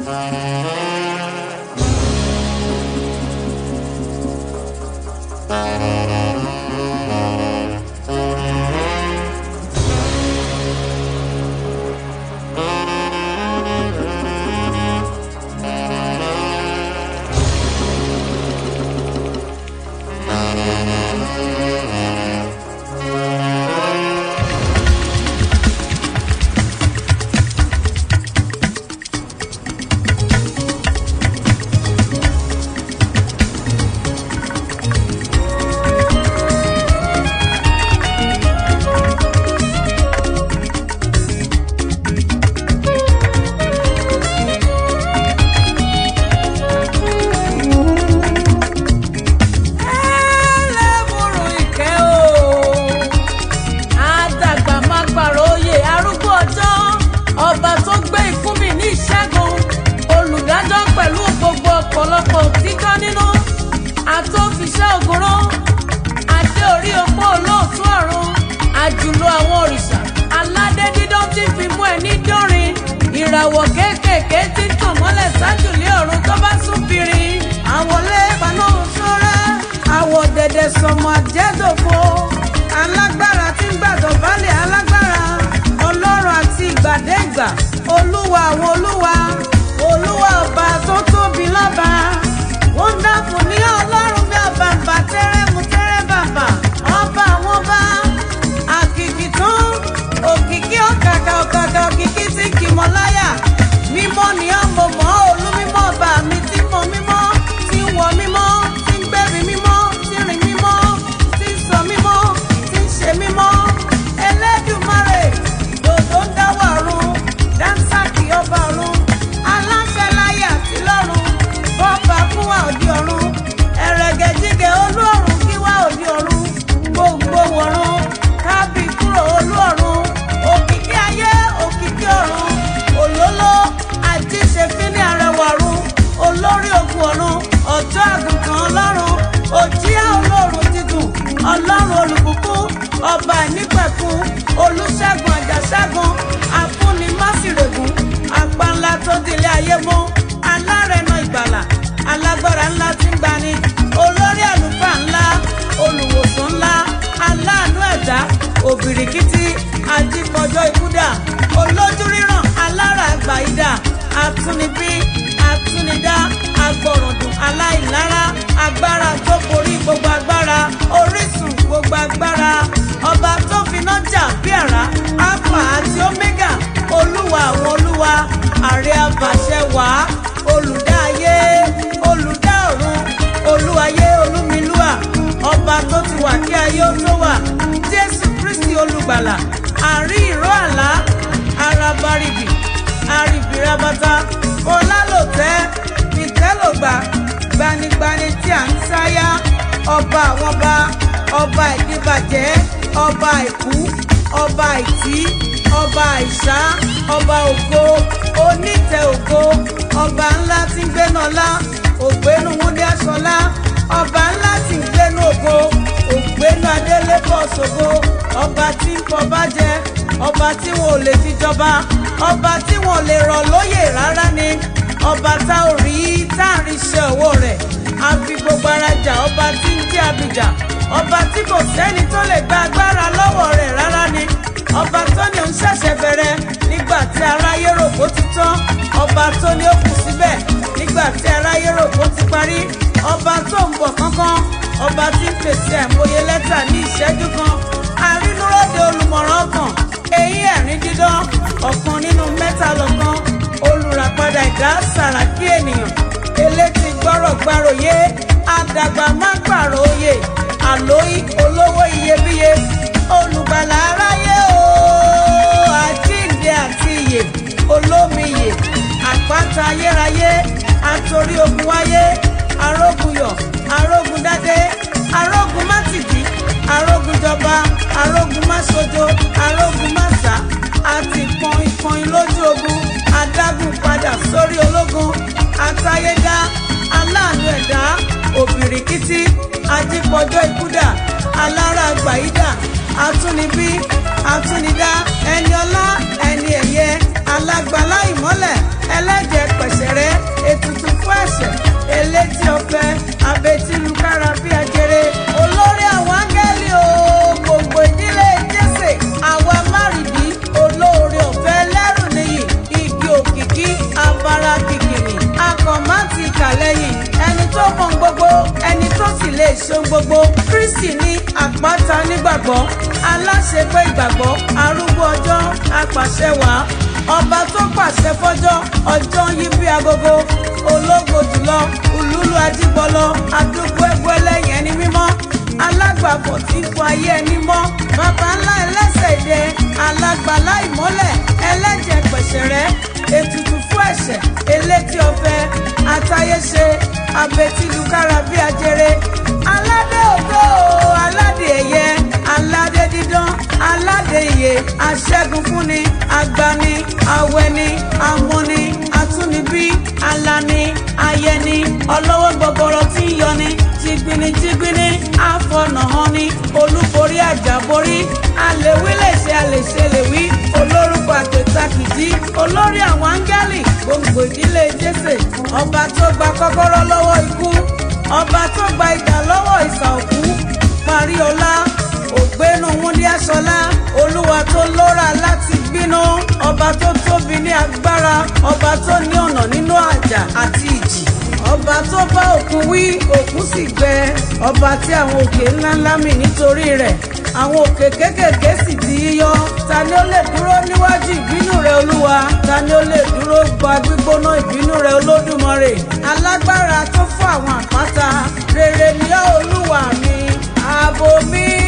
ẹlẹ́mùrù ìkẹ́ o àdàgbà má gbàrọ̀ oyè arúgbó ọjọ́ ọba tó gbé ikú mi ní ìṣẹ́gun olùdájọ́ pẹ̀lú gbogbo ọ̀pọ̀lọpọ̀ òtítọ́ nínú àtòfiṣẹ́ ògùnrán adé orí opó olóòtú ọ̀run àjùlọ àwọn òrìṣà aládé dídán tí fi mú ẹni dọ́rin ìràwọ̀ kéékèèké tí ń tàn mọ́lẹ̀ sájùlé ọ̀run tó bá sún fìrí àwọlé paná sọ́rẹ́ àwọ̀ dẹ̀dẹ̀ sọmọ àjẹ́dòfo alágbára tí ń gbàdọ̀ balẹ̀ alágbára ọlọ́run àti ìgbàdégbà olúwa àwọn olúwa olúwa ọba tó tóbi lọ́ba wonderful ní ọlọ́run bí ọbàbà tẹ́rẹ́mú tẹ́rẹ́ bàbà ọba àwọn ọba àkìkì tán òkìkí ọ̀kàkà ọ̀kàkà òkìkí tí kì mọ́ láyà mímọ́ ni ọmọ mọ́ olú mímọ́ ọba mi tí mọ mímọ́ tí ń wọ mímọ́ tí ń gbẹ́bí mímọ́ tí ń rìn mímọ́ tí ń sọ mímọ́ tí ń ṣe mímọ́ Elédùmarè dòdò ń dáwọ́ ọ̀run dáńsákì ọba ọ̀run aláṣẹ láyé àti lọ́run bọ́ọ̀bà fún wa òdi ọ̀run ẹ̀rẹ̀gẹ̀dígẹ̀ olú ọ̀run kí wá òdi ọ̀run gbogbo wọ̀run kábì kúrò olú ọ̀run òkìkí ayé òkìkí ọ̀run òlóló àjíṣefínní arẹwà ọ̀run olórí ogun ọ̀run ọ̀tọ́ àgùntàn ọlọ́run òjíà olóòrùn dídùn ọlọ́run olùbùkún ọba ìnípẹ̀kun olùṣègùn àjàṣẹ́gun afúnimásìrègùn apánlá tó dilé ayé mú alárẹ̀nà ìgbàlà alágbára ńlá tí ń gbani olórí àlùfáà ńlá olùwòsàn ńlá aláàánú ẹ̀dá òbìrìkìtì ajípọ̀jọ́ ikúdà olójú ríran alára àgbàyídà atúnibí atúnidá agbọ̀rọ̀dùn aláìlára agbára tó borí gbogbo agbára orísun gbogbo agbára ọba tó finá jà bí àrá alpha àti omega olúwa àwọn olúwa àrẹ abàṣẹ wàá olùdá ayé olùdá ọ̀run olúwayé olúmilúà ọba tó ti wà kí ayé ó tó wà jésù kristi olùgbàlà àrí ìró àlá arabaribì arìbìrabata ọlálòtẹ́ ìtẹ́lògbà gbanigbani tí à ń sáyà ọba àwọn ọba ọba ìdíbàjẹ́ ọba ìkú ọba ìtí ọba àìsá ọba ògo onítẹ̀ ògo ọba ńlá tí ń gbénu ọlá ògbénu wúndé aṣọlá ọba ńlá tí ń gbénu ògo ògbénu adélébọ̀ ṣògo ọba tí ń fọba jẹ ọba tí wọn ò lè fi jọba ọba tí wọn ò lè rọ̀ lóyè rárá ni ọba tá ò rí tá à ń rí iṣẹ́ ọwọ́ rẹ̀ a fi gbogbo ara jà ọba tí ń jẹ́ abìjà ọba tí kò sẹ́ni tó lè gba agbára lọ́wọ́ rẹ̀ rárá ni ọba tó ní òun ṣẹ̀ṣẹ̀ bẹ̀rẹ̀ nígbà tí aráyé rò kó ti tán ọba tó ní ó kù síbẹ̀ nígbà tí aráyé rò kó ti parí ọba tó ń bọ̀ kánkán ọba tí ń pèsè àìmọye lẹ́tà ní ìṣẹ́jú kan arínúròde olùmọ̀ràn ọkàn eyín ẹ̀rín dídán ọ̀kan nínú mẹ́ta lọ́kàn olùràpadà ìdá sàràkí ènìyàn elétí gbọ́rọ̀ gbàròyé àdàgbà má gbàrò oyè àlóyí olówó iyebíye olùgbàlà aráyé o àjíǹde àti iyè olómi iyè àpáta ayérayé àtòrí ogun wáyé arógun yọ̀ arógun dádé arógun mátìdí arógun jọba arógun máṣojo arógun máṣá àti pọnyin pọnyin lójú ogun adágún padà sórí ológun àtayédá aláàánú ẹ̀dá òbìrìkìtì ajípọ̀jọ́ ikúdà alára àgbàyídà atúnibí atúnidá ẹni ọlá ẹni ẹ̀yẹ alágbálá ìmọ́lẹ̀ ẹlẹ́jẹ̀ pẹ̀sẹ̀rẹ́ nígbàgbọ́ aláṣepé ìgbàgbọ́ arúgbó ọjọ́ apàṣẹ wàá ọba tó pàṣẹ fọ́jọ́ ọjọ́ ń yí bí agogo ológo jùlọ ulúlu ajíbọlọ adúgbò ẹgbẹ́ lẹ́yìn ẹni mímọ́ alágbàfọ̀ tí ń fọ ayé ẹni mọ́ bàbá ńlá ẹlẹ́sẹ̀ ìdẹ alágbàlá ìmọ́lẹ̀ ẹlẹ́jẹ̀ pẹ̀ṣẹ̀rẹ́ ètùtù fún ẹ̀ṣẹ̀ elétí ọ̀fẹ́ àtayéṣe abetilukára bí ajere aládé ògo aládé ẹ̀yẹ aládé dídán aládé ìyè aṣẹ́gun fúnni agbani awẹni amúni atúnibí alani ayẹni ọlọ́wọ́ gbọgbọrọ tí ń yọni tìgbìnì tìgbìnì àfọ̀nàhọ́ni olúborí àjàborí àlèwí lè ṣe àlèṣe lèwí olórúkọ àtẹ̀tàkìdí olórí àwọn áńgẹ́lì gbòǹgbò ìdílé jésè ọba tó gba kọ́kọ́rọ́ lọ́wọ́ ikú ọba tó gba idà lọ́wọ́ ìsà òkú parí ọlá ògbénu wúndí aṣọlá olúwa tó lóra láti gbínú ọba tó tóbi ní agbára ọba tó ní ọ̀nà nínú àjà àti ìjì ọba tó bá òkun wí òkun sì gbẹ ọba tí àwọn òkè ńláńlá mì nítorí rẹ̀ àwọn òkè kéékèèké sì di yíyọ ta ni ó lè dúró níwájú ìbínú rẹ olúwa ta ni ó lè dúró gba gbígbóná ìbínú rẹ olódùmarè alágbára tó fún àwọn àpáta rere ni ó olúwa mi ààbò mi